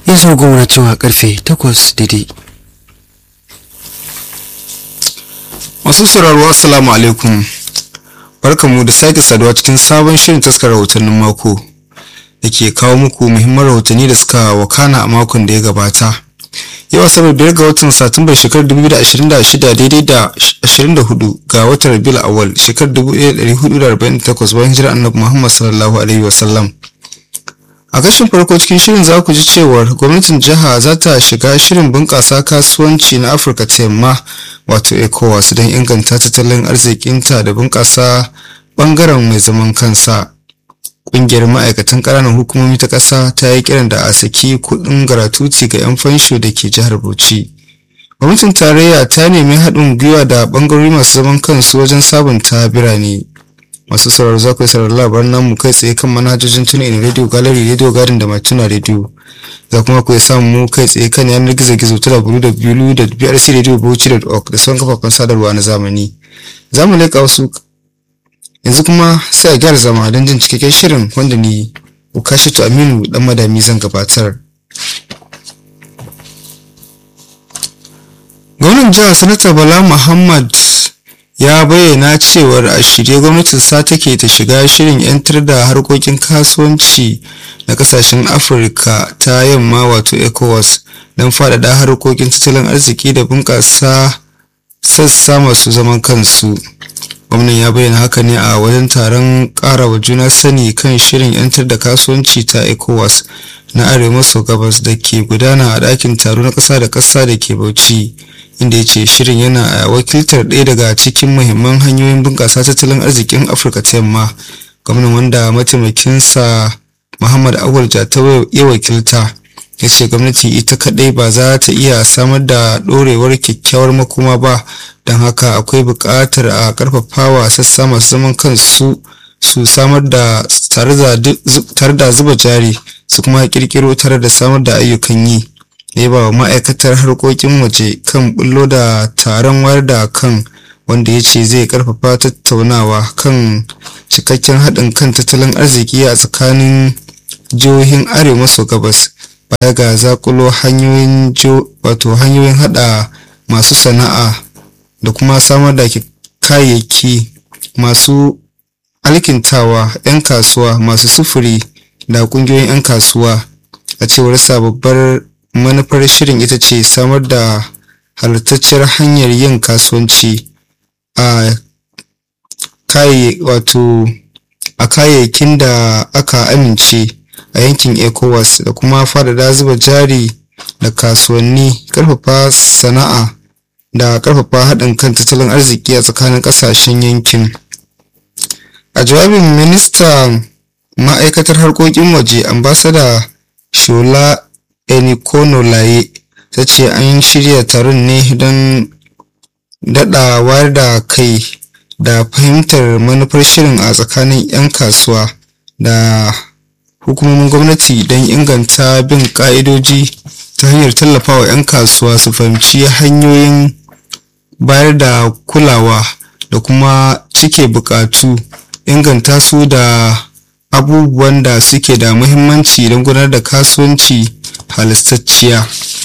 yanzu goma cewa karfe takwas daidai masu sauraro assalamu alaikum barkamu da sake saduwa cikin sabon shirin taskar rahotannin mako da ke kawo muku muhimman rahotanni da suka wakana a makon da ya gabata yau asabar biyar ga watan satumbar shekarar 2026 daidai da 24 ga watan rabiul awal shekarar 1448 bayan hijira annabi muhammad sallallahu alaihi wasallam a kashin farko cikin shirin za ku ji cewar gwamnatin jiha za ta shiga shirin bunƙasa kasuwanci na afirka ta yamma wato ecowas don inganta tattalin arzikinta da bunƙasa ɓangaren mai zaman kansa ƙungiyar ma'aikatan ƙananan hukumomi ta ƙasa ta yi kiran da a saki kuɗin garatuti ga 'yan fansho da ke jihar bauchi gwamnatin tarayya ta nemi haɗin gwiwa da ɓangarori masu zaman kansu wajen sabunta birane masu sauraro za ku yi sauraron labaran namu kai tsaye kan manhajojin tuna in radio gallery radio garden da matuna radio za kuma ku samu mu kai tsaye kan yanar gizo gizo ta www.brcradiobauchi.org da sauran kafafen sadarwa na zamani za mu leƙa wasu yanzu kuma sai a gyara zama don jin cikakken shirin wanda ni ukashitu aminu dan madami zan gabatar gwamnan jihar sanata bala muhammad ya bayyana cewar a shirye gwamnatin sa take ta shiga shirin 'yantar da harkokin kasuwanci na kasashen afirka ta yamma wato ecowas don faɗaɗa harkokin tattalin arziki da bunƙasa sassa masu zaman kansu gwamnan ya bayyana haka ne a wajen taron ƙarawa juna sani kan shirin 'yantar da kasuwanci ta ecowas na arewa maso gabas da ke gudana a ɗakin taro na ƙasa da ƙasa da ke bauchi inda ya ce shirin yana a wakiltar ɗaya daga cikin muhimman hanyoyin bunƙasa tattalin arzikin afirka ta yamma gwamnan wanda mataimakinsa muhammad awal jata ya wakilta ya ce gwamnati ita kaɗai ba za ta iya samar da ɗorewar kyakkyawar makoma ba don haka akwai buƙatar a ƙarfafawa sassa masu zaman kansu su samar da tare da zuba jari su kuma ƙirƙiro tare da samar da ayyukan yi ya ba wa ma'aikatar harkokin waje kan bullo da taron wayar da kan wanda ya ce zai karfafa tattaunawa kan cikakken haɗin kan tattalin arziki a tsakanin jihohin arewa maso gabas baya ga zakulo hanyoyin wato hanyoyin haɗa masu sana'a da kuma samar da kayayyaki masu alkintawa 'yan kasuwa masu sufuri da ƙungiyoyin 'yan kasuwa a cewar sababbin manufar shirin ita ce samar da halittacciyar hanyar yin kasuwanci a wato a kayayyakin da aka amince a yankin ecowas da kuma faɗaɗa zuba jari da kasuwanni ƙarfafa sana'a da ƙarfafa haɗin kan tattalin arziki a tsakanin ƙasashen yankin a jawabin ministan ma'aikatar harkokin waje ambasada shola enikono laye ta ce an shirya taron ne don daɗa wayar da kai da fahimtar manufar shirin a tsakanin 'yan kasuwa da hukumomin gwamnati don inganta bin ƙa'idoji ta hanyar tallafawa 'yan kasuwa su fahimci hanyoyin bayar da kulawa da kuma cike buƙatu inganta su da abubuwan da suke da muhimmanci don gudanar da kasuwanci halistacciya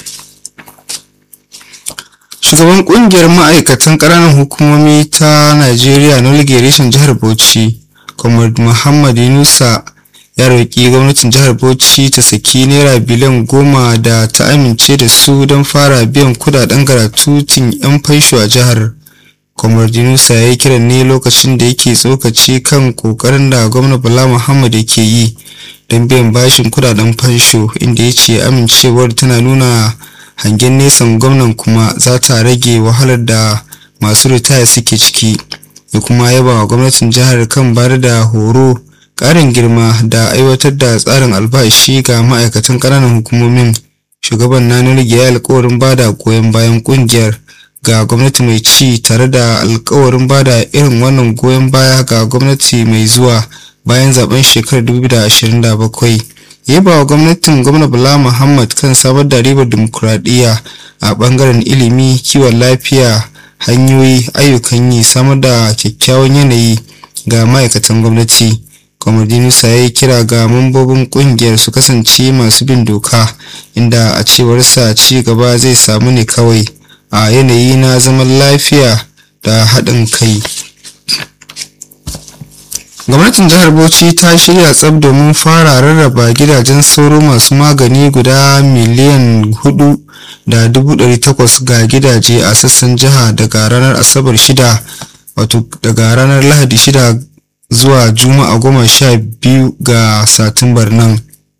shugaban kungiyar ma'aikatan ƙananan hukumomi ta najeriya na reshen jihar bauchi comrade muhammad yunusa ya roƙi gwamnatin jihar bauchi ta saki naira biliyan goma da ta amince da su don fara biyan kudaden garatutin 'yan fansho a jihar comrade yunusa ya yi kiran ne lokacin da yake tsokaci kan kokarin da gwamna bala muhammad yake yi don biyan bashin kudaden fansho inda ya ce amincewar tana nuna hangen nesan gwamnan kuma za ta rage wahalar da masu ritaya suke ciki ya kuma yaba wa gwamnatin jihar kan bayar da horo ƙarin girma da aiwatar da tsarin albashi ga ma'aikatan ƙananan hukumomin shugaban na nurge ya alkawarin bada goyon bayan ƙungiyar ga gwamnati mai ci tare da alkawarin bada irin wannan goyon baya ga gwamnati mai zuwa bayan zaben shekarar 2027 yaba wa gwamnatin gwamna bala muhammad kan samar da ribar dimokuraɗiyya a ɓangaren ilimi kiwon lafiya hanyoyi ayyukan yi samar da kyakkyawan yanayi ga ma'aikatan gwamnati kwamadi musa ya yi kira ga mambobin kungiyar su kasance masu bin doka inda a cewarsa ci gaba zai samu ne kawai a yanayi na zaman lafiya da haɗin kai gwamnatin jihar bauchi ta shirya tsab domin fara rarraba gidajen sauro masu magani guda miliyan hudu da dubu ɗari takwas ga gidaje a sassan jiha daga ranar asabar shida wato daga ranar lahadi shida zuwa juma'a goma sha biyu ga satumbar nan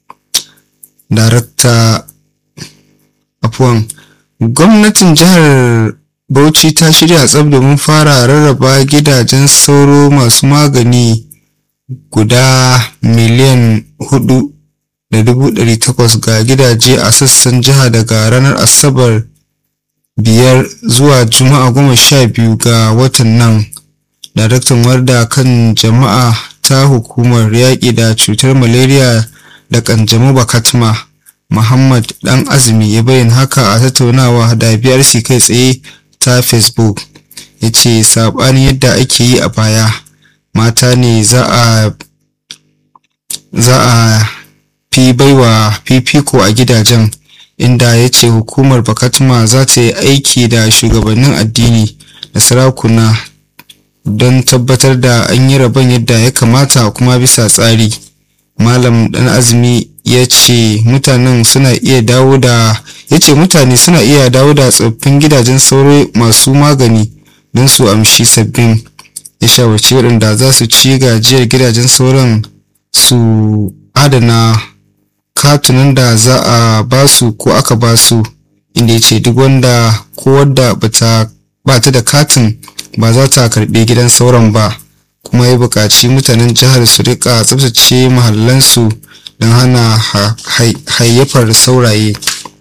darakta afuwan gwamnatin jihar bauchi ta shirya tsab domin fara rarraba gidajen sauro masu magani guda miliyan hudu da dubu ɗari takwas ga gidaje a sassan jiha daga ranar asabar biyar zuwa juma'a goma sha biyu ga watan nan daraktan warda kan jama'a ta hukumar yaƙi da cutar malaria da kanjamau bakatma muhammad dan azumi ya bayyana haka a tattaunawa da brc kai tsaye ta facebook ya ce saɓanin yadda ake yi a baya mata ne za a za a fi baiwa fifiko a gidajen inda ya ce hukumar bakatma za ta yi aiki da shugabannin addini da sarakuna don tabbatar da an yi rabon yadda ya kamata kuma bisa tsari malam dan azumi ya ce mutanen suna iya dawo da ya ce mutane suna iya dawo da tsoffin gidajen sauro masu magani don su amshi sabbin ya shawarci waɗanda za su ci gajiyar gidajen sauran su adana katunan da za a ba su ko aka ba su inda ya ce duk wanda ko wadda ba ta da katin ba za ta karɓi gidan sauran ba kuma ya buƙaci mutanen jihar su rika tsabtace mahallansu don hana hayyafar sauraye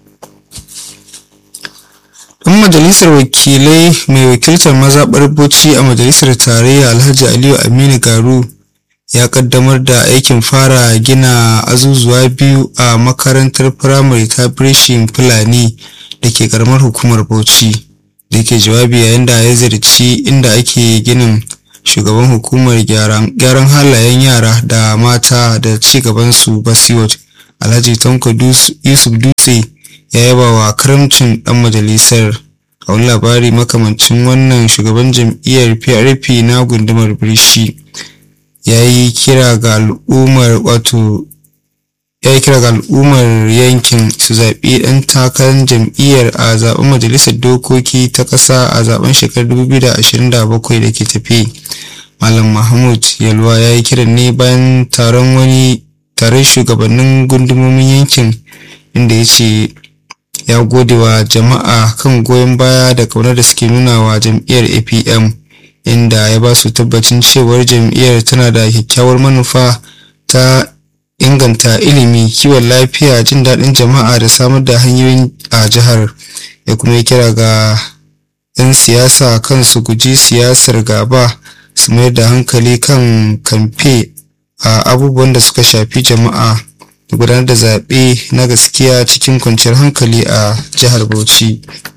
ɗan majalisar wakilai mai wakiltar mazaɓar bauchi a majalisar tarayya alhaji aliyu aminu garu ya kaddamar da aikin fara gina azuzuwa biyu a makarantar firamare ta birishin fulani da ke karamar hukumar bauchi da ke jawabi yayin da ya ziyarci inda ake ginin shugaban hukumar gyaran halayen yara da mata da ci gabansu basiwot alhaji tanko yusuf dutse ya yaba wa karamcin dan majalisar a wani labari makamancin wannan shugaban jam'iyyar prp na gundumar birishi ya yi kira ga al'ummar wato ya yi kira ga al'ummar yankin su zaɓi ɗan takarar jam'iyyar a zaɓen majalisar dokoki ta ƙasa a zaɓen shekarar 2027 da ke tafi malam mahmud yalwa ya yi kiran ne bayan taron wani taron shugabannin gundumomin yankin inda ya ce ya gode wa jama'a kan goyon baya da kaunar da suke nuna wa jam'iyyar apm inda ya ba su tabbacin cewar jam'iyyar tana da kyakkyawar manufa ta inganta ilimi kiwon lafiya jin daɗin jama'a da samar da hanyoyin a jihar ya kuma yi kira ga 'yan siyasa kan su guji siyasar gaba su mayar da hankali kan kamfe a abubuwan da suka shafi jama'a da gudanar da zaɓe na gaskiya cikin kwanciyar hankali a jihar bauchi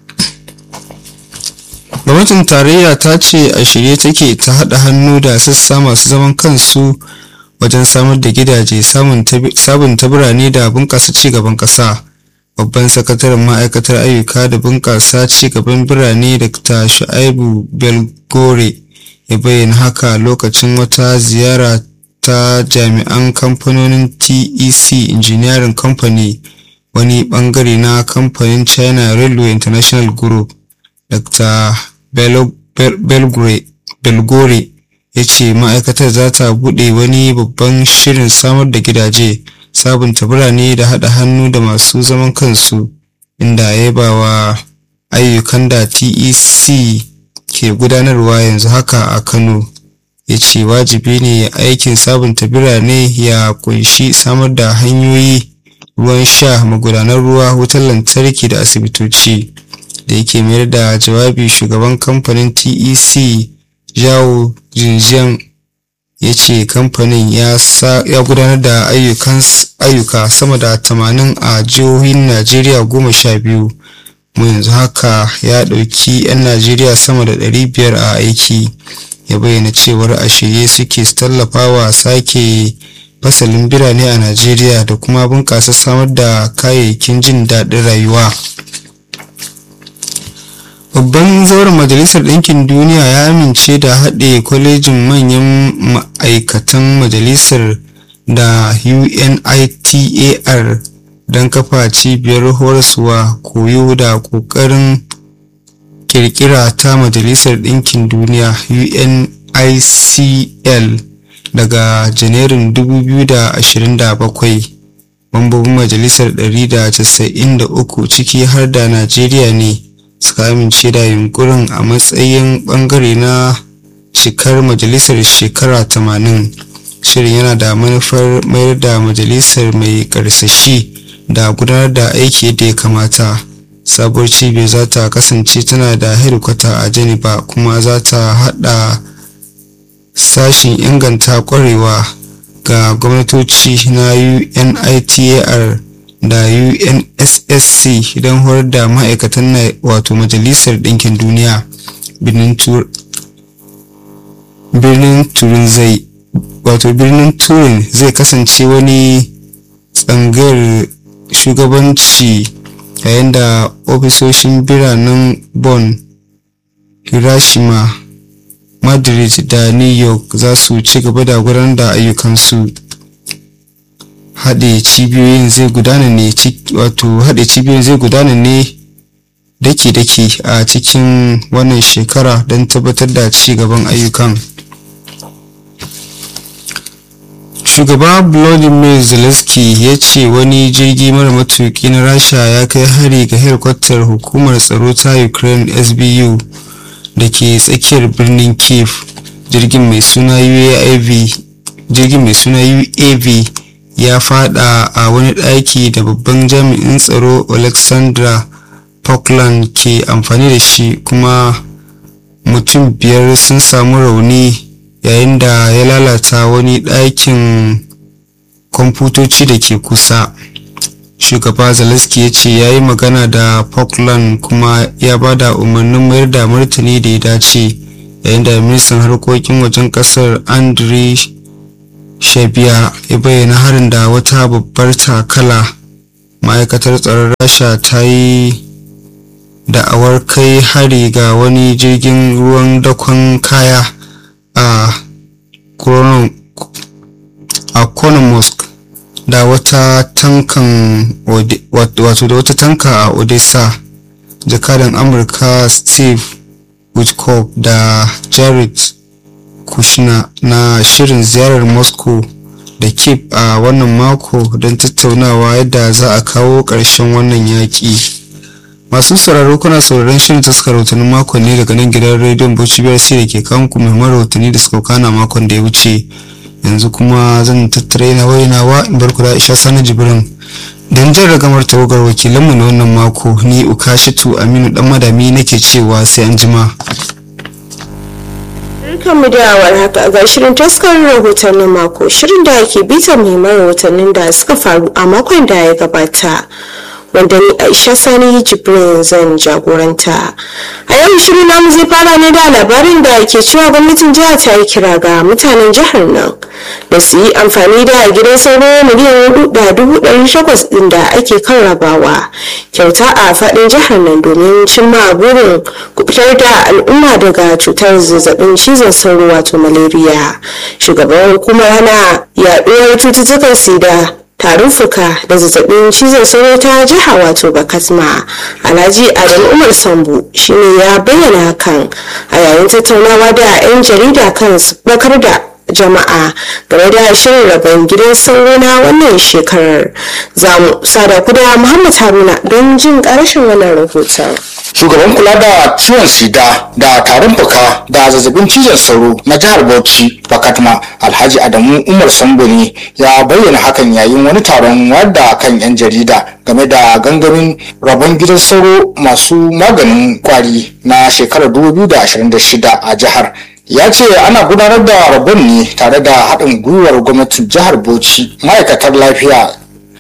gwamnatin tarayya ta ce a shirye take ta haɗa hannu da sassa masu zaman kansu wajen samar da gidaje sabunta birane da bunƙasa cigaban ƙasa babban sakataren ma'aikatar ayyuka da bunƙasa cigaban birane da ta shu'aibu belgore ya bayyana haka lokacin wata ziyara ta jami'an kamfanonin tec engineering company wani bangare na kamfanin china railway international group dr belgore ya ce ma'aikatar za ta buɗe wani babban shirin samar da gidaje sabunta birane da haɗa hannu da masu zaman kansu inda ya ba wa ayyukan da tec ke gudanarwa yanzu haka a kano ya ce wajibi ne aikin sabunta birane ya kunshi samar da hanyoyi ruwan sha magudanar ruwa wutar lantarki da asibitoci da yake mayar da jawabi shugaban kamfanin tec jawo jinjiyan ya ce kamfanin ya gudanar da ayyuka sama da 80 a jihohin najeriya goma sha biyu mu yanzu haka ya ɗauki 'yan najeriya sama da 500 a aiki ya bayyana cewar a shirye suke su tallafa wa sake fasalin birane a najeriya da kuma bunƙasa samar da kayayyakin jin daɗin rayuwa babban zauren majalisar ɗinkin duniya ya amince da haɗe kwalejin manyan ma'aikatan majalisar da unitar don kafa cibiyar horaswa koyo da ƙoƙarin kirkira ta majalisar ɗinkin duniya unicl daga janairun 2027 mambobin majalisar 193 ciki har da najeriya ne suka amince da yunkurin a matsayin bangare na cikar majalisar shekara 80 shirin yana da manufar mayar da majalisar mai karsashi da gudanar da aiki da ya kamata sabuwar cibiyar za ta kasance tana da hedikwata a geneva kuma za ta hada sashin inganta kwarewa ga gwamnatoci na unitar da UNSSC don horar da ma'aikatan na wato Majalisar Ɗinkin Duniya birnin Turin zai wato birnin Turin zai kasance wani tsangayar shugabanci yayin da ofisoshin biranen Bonn, Hiroshima, Madrid da New York za su ci gaba da gudanar da ayyukansu. haɗe cibiyoyin zai gudana ne wato haɗe cibiyoyin zai gudana ne daki-daki a cikin wannan shekara don tabbatar da ci gaban ayyukan shugaba vladimir zelensky ya ce wani jirgi mara matuki na rasha ya kai hari ga helikwatar hukumar tsaro ta ukraine sbu da ke tsakiyar birnin kiev jirgin mai suna uav jirgin mai suna uav ya fada a wani ɗaki da babban jami'in tsaro alexandra Falkland ke amfani da shi kuma mutum biyar sun samu rauni yayin da ya lalata wani ɗakin kwamfutoci da ke kusa shugaba zelensky ya ce ya yi magana da Falkland kuma ya ba da umarnin mayar da martani da ya dace yayin da ministan harkokin wajen kasar andriy shabiya ya bayyana harin da wata babbar takala ma'aikatar tsaron rasha ta yi da'awar kai hari ga wani jirgin ruwan dakon kaya a konomosk da wata tankan wato da wata tanka a odessa jakadan amurka steve witkoff da jared kushner na shirin ziyarar moscow da kiev a wannan mako don tattaunawa yadda za a kawo ƙarshen wannan yaƙi masu sauraro kuna sauraron shirin taskar rahotannin makon ne daga nan gidan rediyon bauchi brc da ke kawo muku muhimman rahotanni da suka kana makon da ya wuce yanzu kuma zan tattara yana wainawa in bar ku da aisha sani jibrin don jan ragamar tawagar wakilanmu na wannan mako ni ukashitu aminu dan madami nake cewa sai an jima mu da haka ga shirin taskar rahotannin mako shirin da ke bita muhimman rahotannin da suka faru a makon da ya gabata wanda ni aisha sani jibrin zan jagoranta a yau shirin namu zai fara ne da labarin da ke cewa gwamnatin jihar ta yi kira ga mutanen jihar nan da su yi amfani da gidan sauro miliyan hudu da dubu ɗari takwas ɗin da ake kan rabawa kyauta a faɗin jihar nan domin cimma burin kubutar da al'umma daga cutar zazzabin cizon sauro wato malaria shugaban hukumar hana yaɗuwar cututtukan sida tarin fuka da zazzabin cizon sauro ta jiha wato bakasma alhaji adam umar sambu shine ya bayyana hakan a yayin tattaunawa da 'yan jarida kan bakar da jama'a game da shirin rabon gidan sauro na wannan shekarar za mu sada da muhammad haruna don jin karashin wannan rahoton shugaban kula da ciwon sida da tarin fuka da zazzabin cizon sauro na jihar bauchi bakatma alhaji adamu umar samboni ya bayyana hakan yayin wani taron wadda kan yan jarida game da gangamin rabon gidan sauro masu maganin kwari na shekarar 2026 a jihar ya ce ana gudanar da rabon ne tare da haɗin gwiwar gwamnatin jihar bauchi ma'aikatar lafiya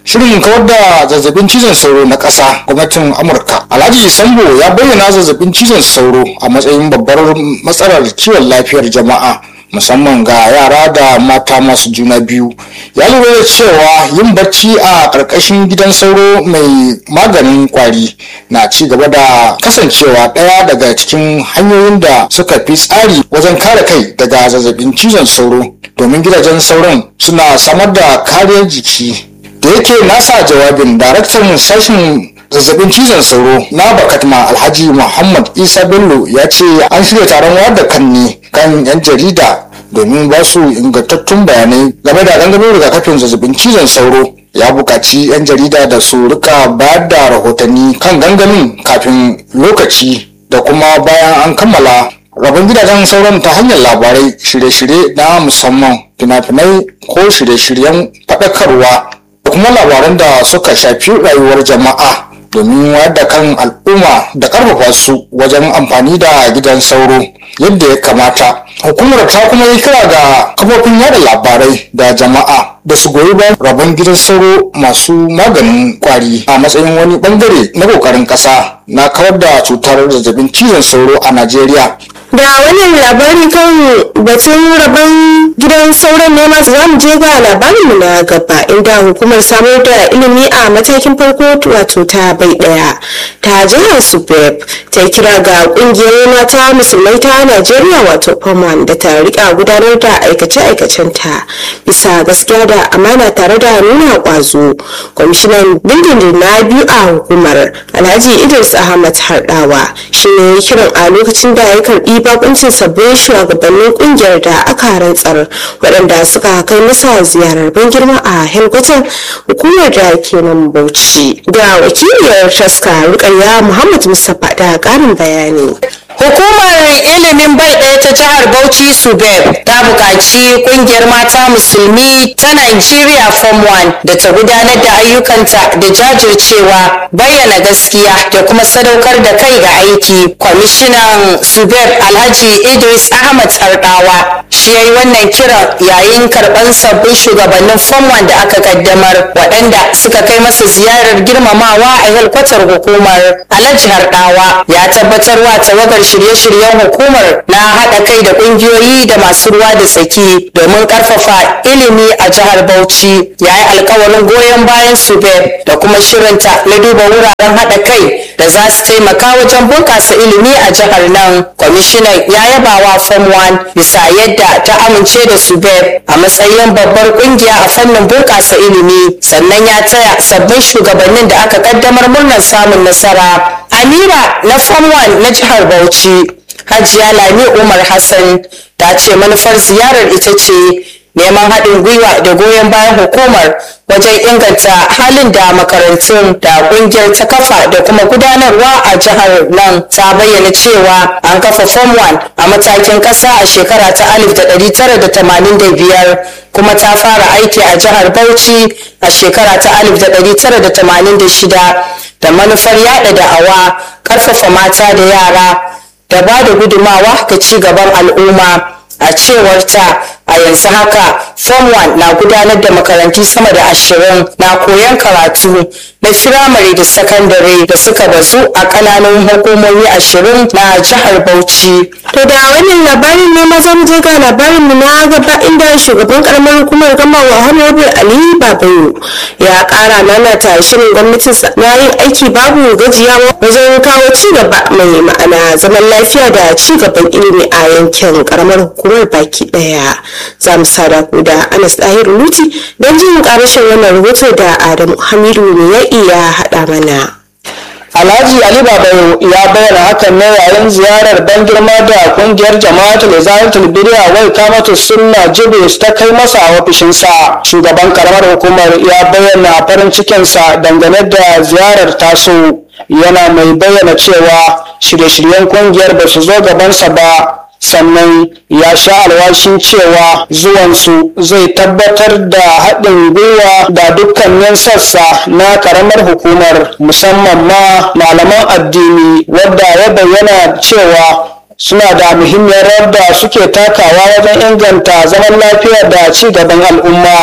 shirin kawar da zazzabin cizon sauro na ƙasa gwamnatin amurka alhaji sambo ya bayyana zazzabin cizon sauro a matsayin babbar matsalar kiwon lafiyar jama'a musamman ga yara da mata masu juna biyu ya lura da cewa yin bacci a ƙarƙashin gidan sauro mai maganin kwari na ci gaba da kasancewa ɗaya daga cikin hanyoyin da suka fi tsari wajen kare kai daga zazzabin cizon sauro domin gidajen sauron suna samar da kariyar jiki da yake nasa jawabin daraktan sashen zazzabin cizon sauro na bakatma alhaji muhammad isa bello ya ce an shirya taron wayar da kan ne kan yan jarida domin ba su ingantattun bayanai game da gangamin rigakafin zazzabin cizon sauro ya buƙaci 'yan jarida da su rika bayar da rahotanni kan gangamin kafin lokaci da kuma bayan an kammala rabon gidajen sauran ta hanyar labarai shirye-shirye na musamman fina-finai ko shirye-shiryen faɗakarwa da kuma labaran da suka shafi rayuwar jama'a domin wayar da kan al'umma da ƙarfafa su wajen amfani da gidan sauro yadda ya kamata hukumar ta kuma yi kira ga kafofin yada labarai da jama'a da su goyi bayan rabon gidan sauro masu maganin kwari a matsayin wani bangare na kokarin kasa na kawar da cutar zazzabin cizon sauro a najeriya da wannan labari kan batun rabon gidan sauran ne masu za mu je ga labarinmu na gaba inda hukumar samar da ilimi a matakin farko wato ta bai daya ta jihar subeb ta kira ga kungiyar mata musulmai ta najeriya wato faman da ta rika gudanar da aikace-aikacen ta bisa gaskiya da amana tare da nuna kwazo kwamishinan dindindin na biyu a hukumar alhaji idris ahmad hardawa shi ne kiran a lokacin da ya karbi bakuncin sabbin shugabannin kungiyar da aka rantsar waɗanda suka kai masa ziyarar ban girma a helgwatan hukumar da ke nan bauchi da wakiliyar taska rukayya muhammad mustapha da ƙarin bayani Hukumar ilimin bai ɗaya ta jihar Bauchi Subeb ta buƙaci ƙungiyar mata musulmi ta Nigeria Form 1 da ta gudanar da ayyukanta da jajircewa bayyana gaskiya da kuma sadaukar da kai ga aiki. Kwamishinan Subeb Alhaji Idris Ahmad Tsardawa shi ya yi wannan kiran yayin karɓar sabbin shugabannin Form 1 da aka kaddamar waɗanda suka kai masa ziyarar girmamawa a helkwatar hukumar Alhaji Hardawa ya tabbatar wa tawagar shirye-shiryen hukumar na haɗa kai da ƙungiyoyi da masu ruwa da tsaki domin ƙarfafa ilimi a jihar Bauchi ya yi alkawarin goyon bayan Subeb da kuma shirinta na duba wuraren haɗa kai da za su taimaka wajen bunƙasa ilimi a jihar nan. Kwamishinan ya yaba wa Form 1 bisa yadda ta amince da Subeb a matsayin babbar ƙungiya a fannin bunƙasa ilimi sannan ya taya sabbin shugabannin da aka ƙaddamar murnar samun nasara. Amira na Form 1 na jihar Bauchi, Hajiya Lami Umar Hassan ta ce manufar ziyarar ita ce neman haɗin gwiwa da goyon bayan hukumar wajen inganta halin da makarantun da ƙungiyar ta kafa da kuma gudanarwa a jihar nan ta bayyana cewa an kafa form 1 a matakin ƙasa a shekara ta 1985 kuma ta fara aiki a jihar bauchi a shekara ta 1986 da manufar yada da'awa ƙarfafa mata da yara da ba da gudumawa ga ci gaban al'umma a cewar ta a yanzu haka form 1 na gudanar da makarantu sama da ashirin na koyon karatu na firamare da sakandare da suka bazu a kananan hukumomi ashirin na jihar bauchi to da wannan labarin ne maza mu je ga labarin mu na gaba inda shugaban karamar hukumar gama wa honorable ali babayo ya kara nanata shirin gwamnatin na yin aiki babu gajiyawa wajen kawo ci gaba mai ma'ana zaman lafiya da ci gaban ilimi a yankin karamar hukumar baki daya za mu sada ku da anas ɗahiru luti don jin karashin wannan rahoto da adamu hamidu ne ya iya haɗa mana Alhaji Ali Babayo ya bayyana hakan ne yayin ziyarar ban girma da kungiyar jama'atul izalatul bid'a wai kamatu sunna jibris ta kai masa a ofishinsa shugaban karamar hukumar ya bayyana farin cikinsa dangane da ziyarar taso yana mai bayyana cewa shirye-shiryen kungiyar ba su zo gabansa ba sannan ya sha alwashin cewa zuwansu zai tabbatar da haɗin gwiwa da dukkanin sassa na karamar hukumar musamman ma malaman addini wadda ya bayyana cewa suna da muhimmiyar rawar da suke takawa wajen inganta zaman lafiya da ci gaban al'umma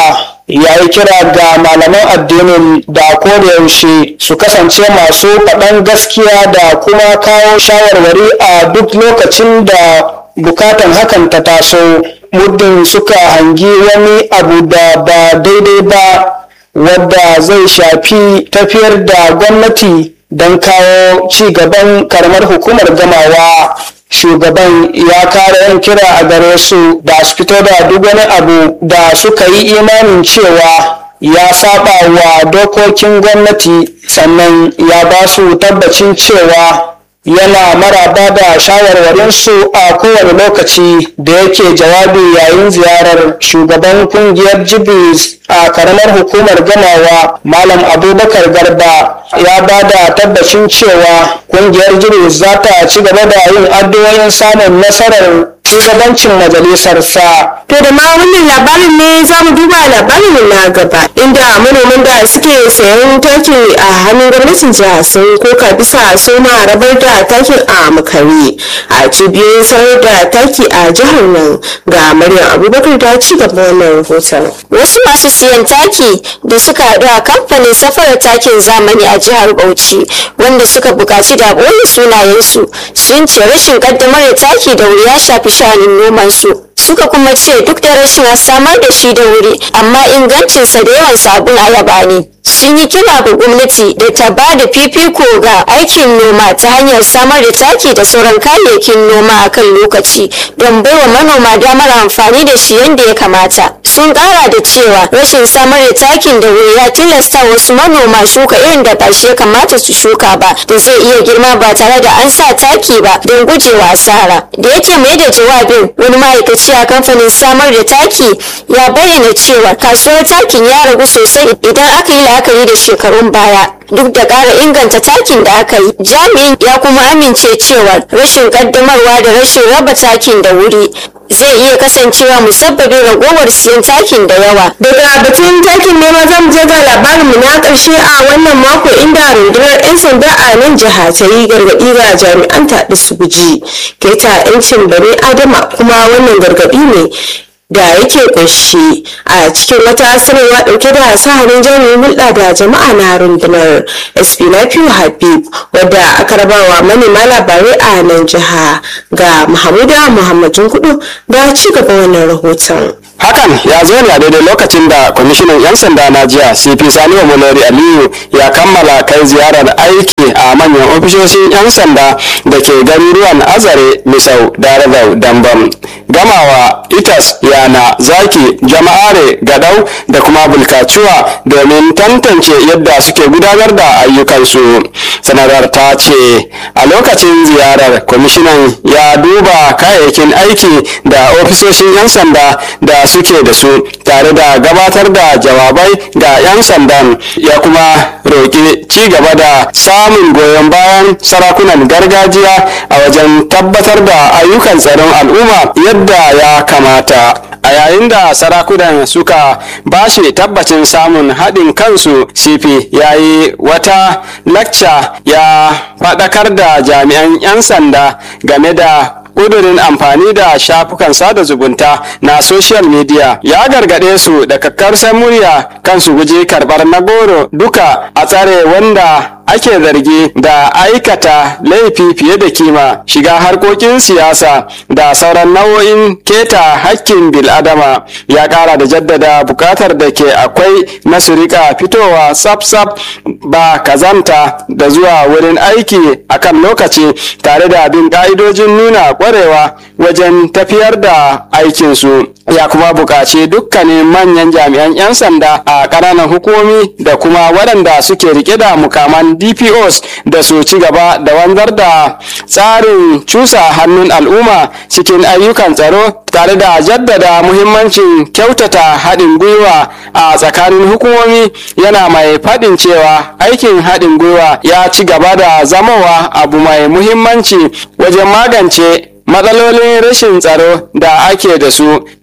ya yi kira ga malaman addinin da yaushe su kasance masu faɗan gaskiya da kuma kawo shawarwari a duk lokacin da bukatan hakan ta taso muddin suka hangi wani abu da ba daidai ba wadda zai shafi tafiyar da gwamnati don kawo ci gaban karamar hukumar gamawa shugaban ya kara yin kira a gare su da su fito da duk wani abu da suka yi imanin cewa ya saba wa dokokin gwamnati sannan ya ba su tabbacin cewa yana maraba da shawarwarinsu a kowane lokaci da yake jawabi yayin ziyarar shugaban kungiyar jibis a karamar hukumar gamawa malam abubakar garba ya ba da tabbacin cewa kungiyar jibis za ta ci gaba da yin addu'o'in samun nasarar shugabancin majalisarsa To da ma wannan labarin ne za mu duba labarin na gaba inda manoman da suke sayan taki a hannun gwamnatin jiha sun koka bisa soma rabar da takin a makare a cibiyoyin sanar da taki a jihar nan ga Maryam Abubakar ta ci gaba wannan rahoton. Wasu masu siyan taki da suka haɗu a kamfanin safarar takin zamani a jihar Bauchi wanda suka buƙaci da ɓoye sunayensu sun ce rashin ƙaddamar da taki da wuri ya shafi sha'anin nomansu. suka kuma ce duk da rashin samar da shi da wuri amma ingancinsa da yawan sabon ayaba ne sun yi kira ga gwamnati da ta ba da fifiko ga aikin noma ta hanyar samar da taki da sauran kayayyakin noma a kan lokaci don baiwa manoma damar amfani da shi yadda ya kamata sun kara da cewa rashin samar da takin da wuri ya tilasta wasu manoma shuka irin da ba shi ya kamata su shuka ba da zai iya girma ba tare da an sa taki ba don gujewa asara da yake mai da jawabin wani ma'aikaci a kamfanin samar da taki ya bayyana cewa kasuwar takin ya ragu sosai idan aka yi la'akari da shekarun baya duk da ƙara inganta takin da aka yi jami'in ya kuma amince cewa rashin ƙaddamarwa da rashin raba takin da wuri zai iya kasancewa musabbabin ragowar siyan takin da yawa Daga batun takin nema za mu je ga labarin mu na ƙarshe a wannan mako inda rundunar 'yan sanda a nan jiha ta yi gargaɗi ga jami'an taɗi su guji keta 'yancin bani adama kuma wannan gargaɗi ne da yake kunshi a cikin wata sanarwa dauke da sahanin jami'in hulɗa da jama'a na rundunar sp nafiu habib wadda aka rabawa manema labarai a nan jiha ga mahamuda muhammadin kudu da ci gaba wannan rahoton hakan ya zo ne a daidai lokacin da kwamishinan 'yan sanda na jiya cp sani omolori aliyu ya kammala kai ziyarar aiki a manyan ofishoshin 'yan sanda da ke garuruwan azare misau darazau dambam gamawa itas yana zaki jama'are gadau da kuma bulkacuwa domin tantance yadda suke gudanar da ayyukansu sanarwar ta ce a lokacin ziyarar kwamishinan ya duba kayayyakin aiki da ofisoshin 'yan sanda da suke da su tare da gabatar da jawabai ga 'yan sandan ya kuma roƙi ci gaba da samun goyon bayan sarakunan gargajiya a wajen tabbatar da ayyukan tsaron al'umma yadda ya kamata a yayin da sarakunan suka bashi tabbacin samun haɗin kansu cp ya yi wata lacca ya faɗakar da jami'an 'yan sanda game da ƙudurin amfani da shafukan sada zumunta na social media ya gargaɗe su da kakkarsar murya kan su guji karɓar na goro duka a tsare wanda ake zargi da aikata laifi fiye da kima shiga harkokin siyasa da sauran nau'o'in keta hakkin bil'adama ya kara da jaddada bukatar da ke akwai na su rika fitowa sab-sab ba kazanta da zuwa wurin aiki akan lokaci tare da bin ka'idojin nuna kwarewa wajen tafiyar da aikinsu ya kuma buƙaci dukkanin manyan jami'an 'yan sanda a ƙananan hukumomi da kuma waɗanda suke rike da mukaman dpos da su ci gaba da wanzar da tsarin cusa hannun al'umma cikin ayyukan tsaro tare da jaddada muhimmancin kyautata haɗin gwiwa a tsakanin hukumomi yana mai faɗin cewa aikin haɗin gwiwa ya ci gaba da zamowa abu mai muhimmanci wajen magance matsalolin rashin tsaro da ake da su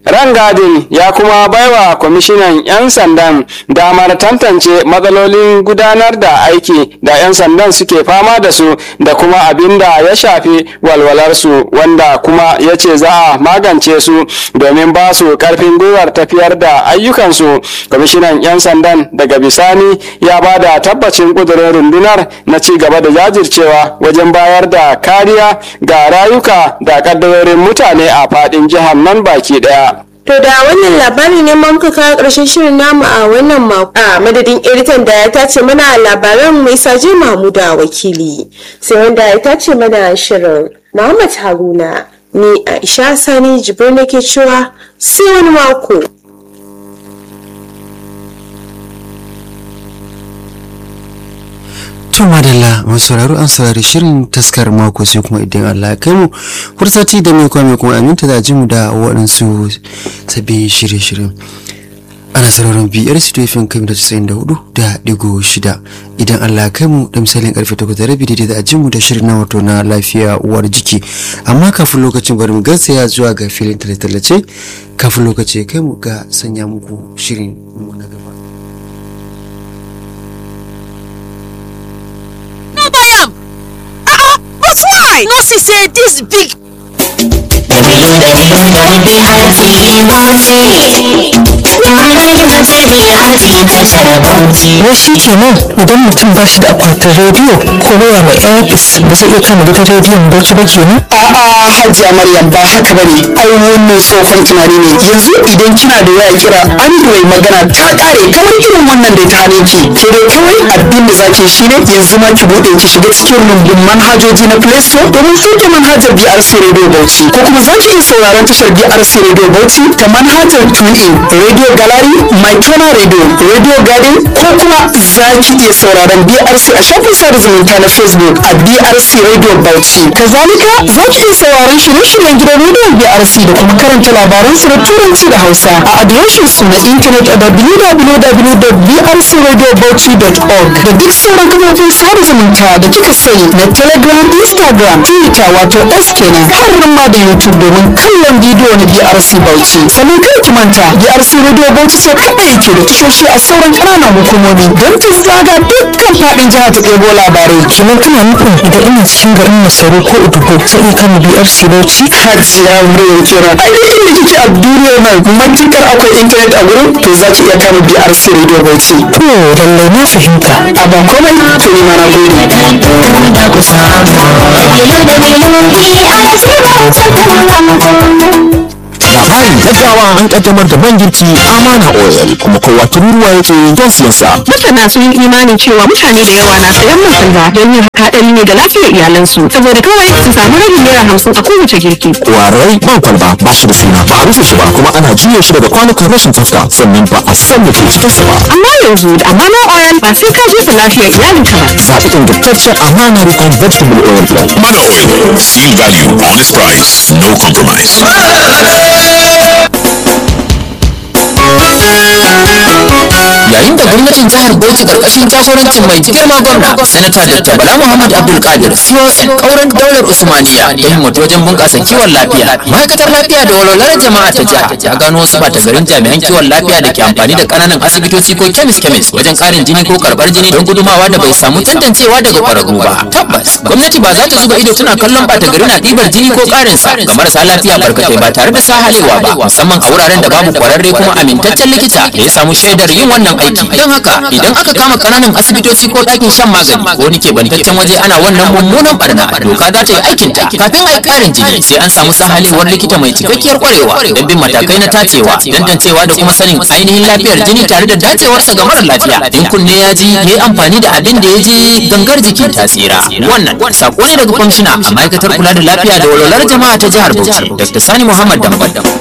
rangadin ya kuma baiwa kwamishinan 'yan sandan damar tantance matsalolin gudanar da aiki da 'yan sandan suke fama da su da kuma abin da ya shafi walwalarsu wanda kuma ya ce za a magance su domin ba su karfin gwiwar tafiyar da ayyukansu kwamishinan 'yan sandan daga bisani ya ba da tabbacin kudurin rundunar na ci gaba da jajircewa wajen bayar da kariya ga rayuka da kaddarorin mutane a fadin jihar nan baki daya To da wannan labari ne ma muka kawo ƙarshen shirin namu a wannan mako a madadin editan da ya tace mana labaran mai saje Mahmuda wakili sai wanda ya tace mana shirin Muhammad Haruna ni Aisha Sani Jibril nake cewa sai wani mako. To madalla masu sauraro an saurari shirin taskar mako sai kuma idan Allah ya kai mu fursati da mai kwame kuma aminta da jimu da waɗansu sabbin shirye-shiryen. Ana sauraron biyar situation kai da casa'in da hudu da digo shida idan Allah ya kai mu da misalin karfe takwas da rabi daidai da ajimu da shirin na wato na lafiya uwar jiki amma kafin lokacin bari mu gatsaya zuwa ga filin tallace kafin lokaci ya kai mu ga sanya muku shirin mu na gaba. no buy am ah ah but why no see say dis big wai shi kenan idan mutum ba shi da akwatin rediyo ko waya mai airpis ba zai iya kama gidan rediyon baki ba kenan a'a hajiya maryam ba haka bane ai wannan tsohon tunani ne yanzu idan kina da waya kira android magana ta kare kamar irin wannan da ta hane ki ke dai kawai abin da zaki shine yanzu ma ki bude ki shiga cikin rumbun manhajoji na play store domin sauke manhajar brc radio bauchi ko kuma zaki iya sauraron tashar brc radio bauchi ta manhajar tunin radio gallery my channel radio radio garden ko kuma zaki iya sauraron brc a shafin sada zumunta na facebook a brc radio bauchi kazalika zaki iya sauraron shirye-shiryen gidan rediyon brc da kuma karanta labaran su na turanci da hausa a adireshin su na intanet a www.brcradiobauchi.org da duk sauran kafofin sada zumunta da kika sani na telegram instagram twitter wato s kenan har ma da youtube domin kallon bidiyo na brc bauchi sannan kada ki manta brc radio bauchi sai kaɗai yake da tashoshi a sauran ƙananan hukumomi don ta zaga dukkan faɗin jihar ta ɗebo labarai kenan kana nufin idan ina cikin garin masaru ko udugo zai iya kama brc bauchi hajiya muryar kenan ai duk inda kike a duniyar nan matukar akwai intanet a gurin to za ki iya kama brc radio bauchi to lallai na fahimta a ba komai to ni ma na labarin gaggawa an kaddamar da man girki amana oil kuma kowa tururuwa yake don siyan sa masana sun yi imanin cewa mutane da yawa na sayan man salga don yin haɗari ne ga lafiyar iyalansu saboda kawai su samu rabin naira hamsin a kowace girki kwarai man kwalba ba shi da suna ba a rufe shi ba kuma ana juya shi daga kwanukan rashin tsafta sannan ba a san da ke cikin sa ba amma yanzu da amana oil ba sai ka jefa lafiyar iyalinka ba zaɓi ingantaccen amana rikon vegetable oil blend Mana Oil. Seal value, honest price, no compromise. yayin da gwamnatin jihar Bauchi karkashin jagorancin mai girma gwamna sanata Dr. Bala Muhammad Abdul Qadir CON kauran daular Usmaniya da himmatu wajen bunƙasa kiwon lafiya ma'aikatar lafiya da walwalar jama'a ta jiha ta gano wasu bata garin jami'an kiwon lafiya da ke amfani da ƙananan asibitoci ko kemis kemis wajen ƙarin jini ko karɓar jini don gudumawa da bai samu tantancewa daga ƙwararru ba tabbas gwamnati ba za ta zuba ido tana kallon bata gari na ɗibar jini ko ƙarin sa ga marasa lafiya barkatai ba tare da sahalewa ba musamman a wuraren da babu ƙwararre kuma amintaccen likita da ya samu shaidar yin wannan aiki don haka idan aka kama kananan asibitoci ko ɗakin shan magani ko wani keɓantaccen waje ana wannan mummunan barna doka za ta yi aikin ta kafin a yi ƙarin jini sai an samu sahalewar likita mai cikakkiyar ƙwarewa don bin matakai na tacewa tantancewa da kuma sanin ainihin lafiyar jini tare da dacewarsa ga mara lafiya in kunne ya ji ya yi amfani da abin da ya ji gangar jikin ta tsira wannan sako ne daga kwamishina a ma'aikatar kula da lafiya da walwalar jama'a ta jihar Bauchi Dr. Sani Muhammad Dambam